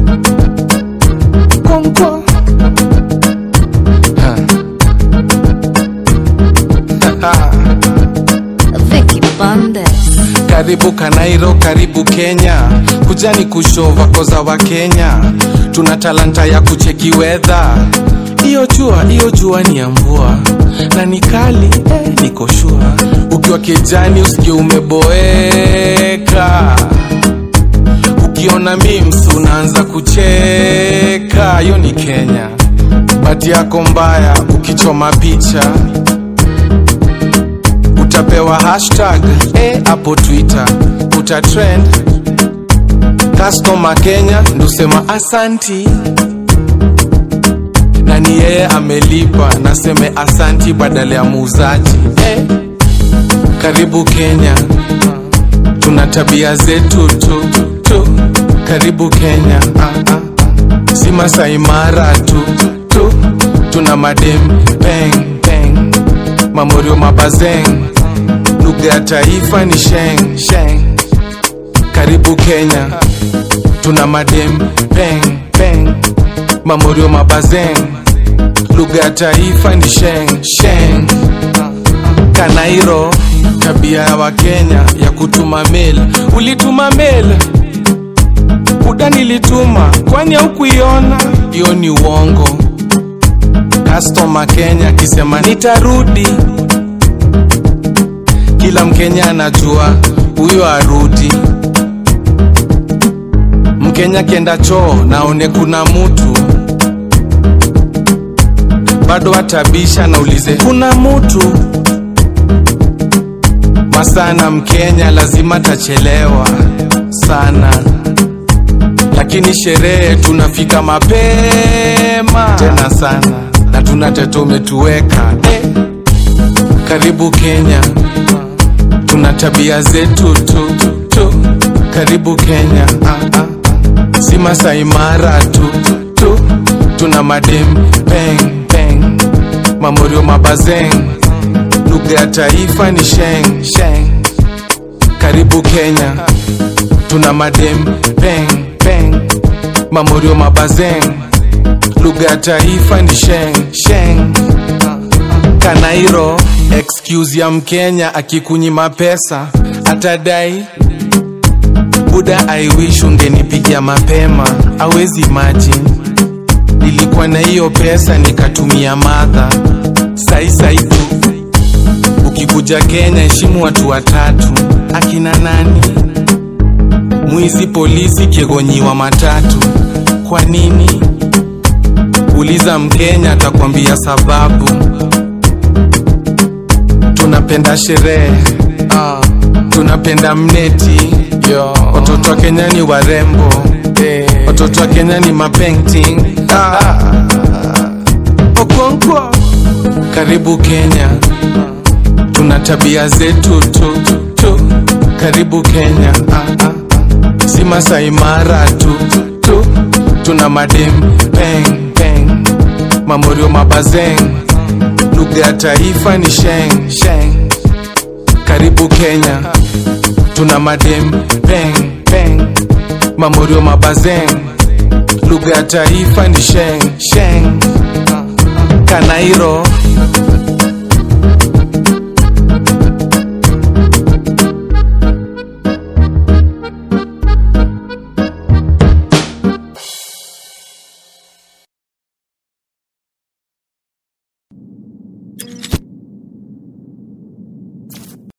Konko. Vicky Bandes. Karibu Kanairo, karibu Kenya, kujani kushova koza wa Kenya, tuna talanta ya kucheki wedha. Iyo jua, iyo jua ni ya mvua na ni kali eh, niko shua. Ukiwa kijani usikie umeboeka, ukiona memes unaanza kucheka. Hiyo ni Kenya, bati yako mbaya ukichoma picha utapewa hashtag eh, hapo Twitter utatrend. Customer Kenya ndusema asanti, na ni yeye amelipa, naseme asanti badala ya muuzaji eh. Karibu Kenya, tuna tabia zetu tu, tu. Karibu Kenya ah, ah. si Masai Mara tu, tu. tuna madem peng peng mamorio mabazeng lugha ya taifa ni sheng sheng karibu kenya tuna madem peng peng mamorio mabazeng lugha ya taifa ni sheng sheng kanairo tabia ya wakenya ya kutuma mail ulituma mail uda nilituma kwani haukuiona hiyo ni uongo customer kenya akisema nitarudi kila mkenya anajua huyo arudi mkenya kienda choo naone kuna mutu bado atabisha naulize kuna mutu masana mkenya lazima tachelewa sana lakini sherehe tunafika mapema tena sana na tuna teto umetuweka eh. karibu kenya tuna tabia zetu tu, tu. karibu kenya ah, ah. si Masai Mara tu, tu. tuna madem peng peng mamorio mabazeng lugha ya taifa ni sheng sheng karibu kenya tuna madem peng peng mamorio mabazeng lugha ya taifa ni sheng sheng kanairo excuse ya mkenya akikunyima pesa atadai buda i wish ungenipigia mapema awezi imagine nilikuwa na hiyo pesa nikatumia madha sai sai tu ukikuja kenya heshimu watu watatu akina nani mwizi polisi kiegonyiwa matatu kwa nini uliza mkenya atakwambia sababu tunapenda sherehe uh, tunapenda mneti Yo. watoto wa kenya ni warembo hey. watoto wa kenya ni mapainting ah. okonkwo karibu kenya tuna tabia zetu tu, tu. karibu kenya ah, ah. si Masai Mara tu, tu. tuna madem peng peng mamorio mabazeng lugha ya taifa ni sheng sheng karibu kenya tuna madem peng peng mamorio mabazeng lugha ya taifa ni sheng sheng kanairo